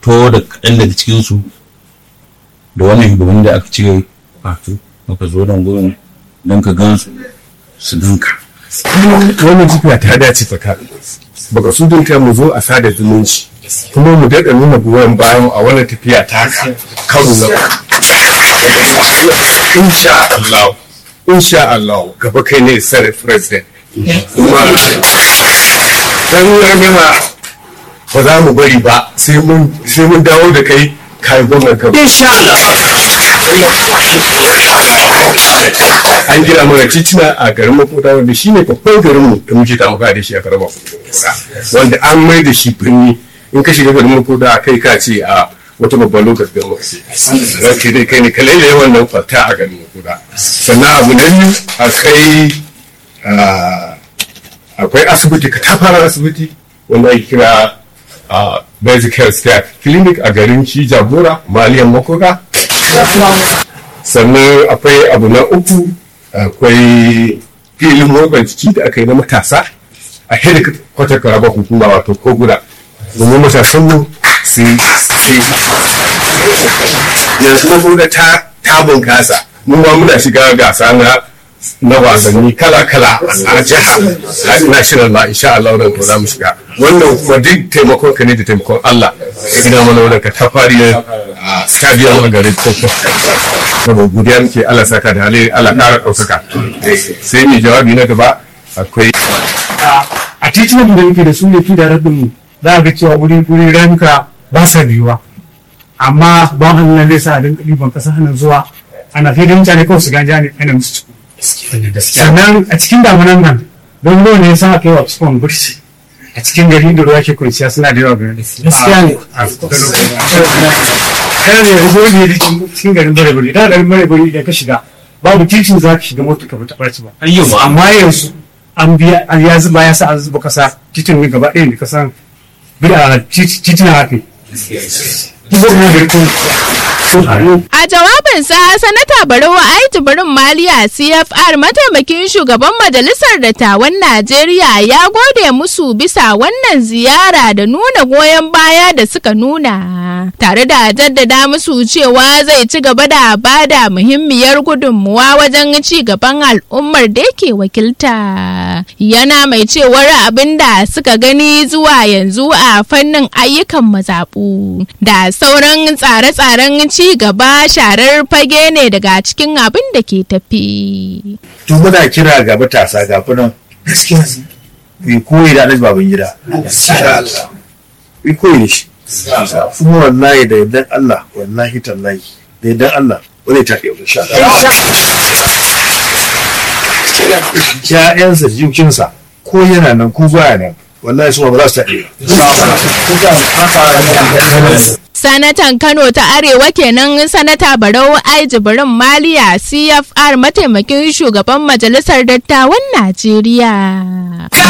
fito da kaɗan daga cikinsu da wannan shugaban da aka cire wato muka zo nan gurin don ka gan su su ganka wannan tafiya ta dace tsaka baka su dinta mu zo a sada zumunci kuma mu daɗa nuna goyon bayan a wannan tafiya ta haka karo na insha Allah insha Allah gaba kai ne sare president kuma dan ragama ba za mu bari ba sai mun sai mun dawo da kai kai gwamnan kan insha Allah an gina mana titina a garin makoda wanda shi ne babban garinmu da muke tamuka da shi a garin makoda wanda an mai da shi birni in ka shiga garin makoda kai ka ce a wata babban lokacin garin makoda ranke dai kai ne ka lailaye wannan kwalta a garin makoda sannan abu na biyu akwai akwai asibiti ka tafara asibiti wanda ake kira basic health staff clinic a garin shi jagora maliyan makoda sannan akwai abu na uku akwai filin motsa jiki da aka yi na matasa a hedikwatar karaba hukuma wato ko guda domin matasan mu su yanzu na guda ta ta bunkasa mun ma muna shiga gasa na na wasanni kala-kala a jiha a national ma insha Allah wannan ko za mu shiga wannan kuma duk taimakon ka ne da taimakon Allah ina mana wannan ka ta fari a stadium a garin Koko saboda godiya muke Allah saka da hali Allah ƙara ɗaukaka sai mai jawabi na gaba akwai a titunan da muke da su ne fi da rabin mu za a ga cewa wuri wuri ramuka ba sa biyuwa amma ban Allah zai sa a dinga ɗiban ƙasa hannun zuwa ana kai da mutane kawai su ganja ne ana musu sannan a cikin damunan nan don ruwa ne ya sa aka yi wa cikin burshi a cikin gari da ruwa ke kwanciya suna da yawa gari gaskiya ne kana ne ruwa ne da cikin garin bare bare da garin bare bare idan ka shiga babu titin za ka shiga mota ka fita barci ba amma yanzu an biya an ya zuba ya sa an zuba kasa titin ne gaba ɗaya da kasan titina haka A jawabinsa, Sanata Barau Aitu Barin Maliya CFR mataimakin shugaban Majalisar Dattawan Najeriya ya gode musu bisa wannan ziyara da nuna goyon baya da suka nuna. Tare da jaddada musu cewa zai ci gaba da bada muhimmiyar gudunmuwa wajen ci gaban al'ummar da yake wakilta. Yana mai cewar abin da suka gani zuwa yanzu a fannin ayyukan mazaɓu da sauran tsare-tsaren ci gaba sharar fage ne daga cikin abin da ke tafi. To muna kira ga matasa ga nan gaskiya ku koyi da Alhaji baban gida. Ku koyi da shi. Kuma wallahi da yardan Allah wallahi tallahi da yardan Allah wani ta ɗaya insha Ya'yansa jikinsa ko yana nan ko baya nan wallahi su ba za su taɗe Sanatan Kano ta Arewa kenan Sanata Barau Aijibirin Maliya CFR mataimakin shugaban Majalisar Dattawan Najeriya.